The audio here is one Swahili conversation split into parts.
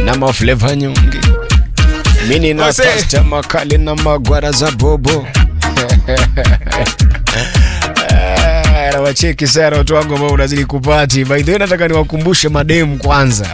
na mafleva nyungi mini na Ose. pasta makali na magwara za bobo Ah, nawacheki sana watu wangu ambao unazidi kupati by the way nataka niwakumbushe mademu kwanza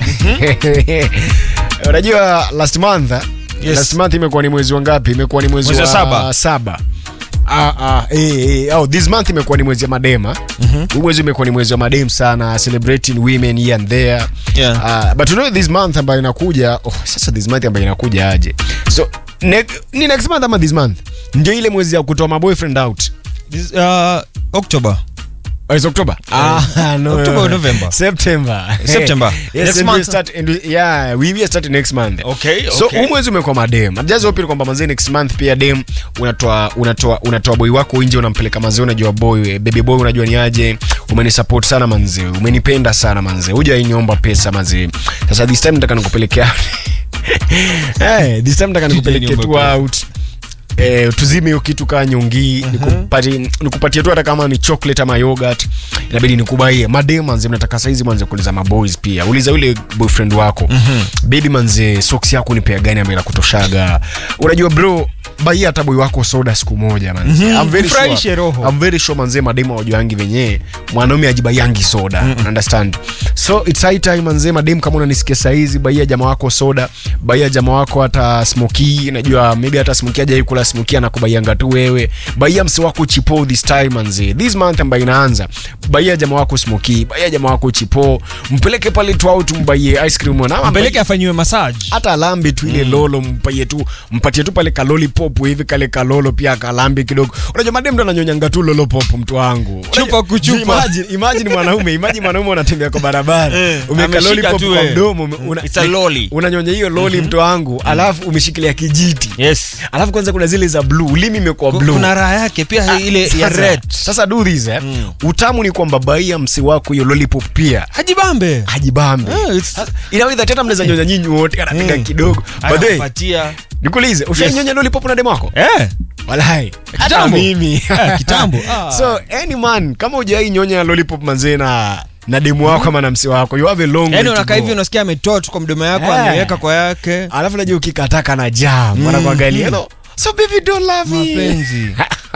unajua last month Yes. last month imekuwa ni mwezi wa ngapi imekuwa ni mwezi Mwezi wa wa saba. saba Ah, ah, eh, eh, oh, this month imekuwa ni mwezi wa madema huu mwezi umekuwa ni mwezi wa madem sana celebrating women here and there Yeah. Ah, but you know this month ambayo inakuja oh, sasa this month ambayo inakuja aje so ne, ni next month ama this month ndio ile mwezi ya kutoa maboyfriend out This, uh, October. Oh, it's October. Ah, no. October or November? September. September. yes, Next and month. We start, and we, yeah, we will start next month. Okay, So okay. huu mwezi umekuwa madem. I'm just hoping kwamba manzi next month pia dem unatoa unatoa unatoa boy wako nje unampeleka manzi unajua boy eh, baby boy unajua ni aje umenisupport sana manzi umenipenda sana manzi huja niomba pesa manzi sasa this time nataka nikupelekea hey, this time nataka nikupeleke niomba tu pesa. out Eh, tuzime hiyo kitu kaa nyungi nikupatie nikupatie tu hata kama ni chocolate ama yogurt inabidi nikubaie madem manze mnataka saizi manze kuuliza maboys pia uliza yule boyfriend wako baby manze socks yako ni pea gani ambayo inakutoshaga unajua bro baia hata boy wako soda siku moja manze I'm very Mfurahishe sure, roho. I'm very sure manze mademu wajuangi venye mwanaume ajibaiangi soda understand so it's high time manze mademu kama unanisikia saizi baia jamaa wako soda baia jamaa wako hata smoky najua maybe hata smoky ajai kula smoky anakubaianga tu wewe baia mse wako chipo this time manze this month ambayo inaanza baia jamaa wako smoky baia jamaa wako chipo mpeleke pale tu au tumbaie ice cream na ama Mpeleke afanyiwe massage. hata alambi tu ile lolo mpatie tu mpatie tu pale kaloli pop hivi kale kalolo pia kalambi kidogo unajua madem ndo ananyonyanga tu lolo pop mtu wangu Chupa kuchupa. imagine, imagine mwanaume imagine mwanaume unatembea kwa barabara Eh, umeweka ameshika loli pop tu, kwa eh. mdomo ume- una- It's a lolly. unanyonya hiyo loli mtu wangu alafu umeshikilia kijiti Yes. alafu kwanza kuna zile za blue ulimi imekuwa Ku- blue Kuna raha yake pia ile ya Sasa- red. sasa do this eh utamu ni kwamba baia msi wako hiyo lollipop pia Hajibambe. hajibambe Ah, it's- inaweza tena mnaweza nyonya nyinyi wote anapiga Mm. kidogo by the way Anakupatia. nikuulize ushainyonya lollipop na demo wako Eh. walai hata Kitambo. mimi Eh, kitambo. Ah. so any man kama ujai nyonya lollipop manzee na na demu wako ama na msi wako you have a long Yaani way to unakaa go. hivi unasikia ametoa tu kwa mdomo yako Eh. ameweka kwa yake. alafu najua ukikataka na jam mm. wanakuangalia no so baby don't love me Mapenzi.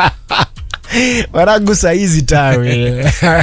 wanagu saizi tawe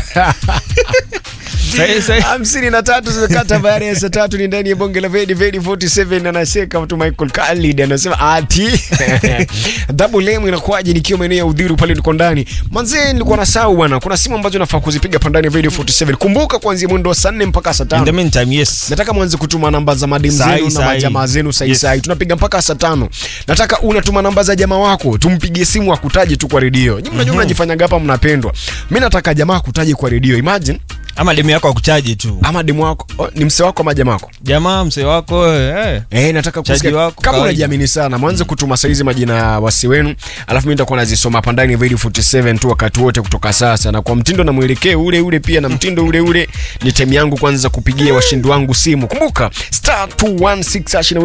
Sai- sai- hamsini na tatu zimekata baada ya saa tatu ni ndani ya bonge la vedi vedi 47 anaseka mtu michael khalid anasema ati double m inakuwaje nikiwa maeneo ya udhiru pale niko ndani manzee nilikuwa na sau bwana kuna simu ambazo nafaa kuzipiga pa ndani ya vedi 47 kumbuka kuanzia mwendo wa saa nne mpaka saa In the tano meantime, yes. nataka mwanze kutuma namba za madem Sai, zenu na sai. majamaa zenu Yes. saisai tunapiga mpaka saa tano nataka unatuma namba za jamaa wako tumpigie simu akutaje tu kwa redio nyi mnajua mnajifanyaga hapa mnapendwa mi nataka jamaa akutaje kwa redio imagine Ama demu yako akuchaji tu. ama demu wako oh, ni mse wako ama jamaa wako Jamaa mzee wako eh. Eh, nataka Chaji kusikia wako kama kawaida. unajiamini sana mwanze kutuma saizi majina ya wasi wenu alafu mi nitakuwa nazisoma hapa ndani ya Video 47 tu wakati wote kutoka sasa na kwa mtindo na mwelekeo ule ule pia na mtindo ule ule ni time yangu kwanza kupigia washindi wangu simu kumbuka star 216 hash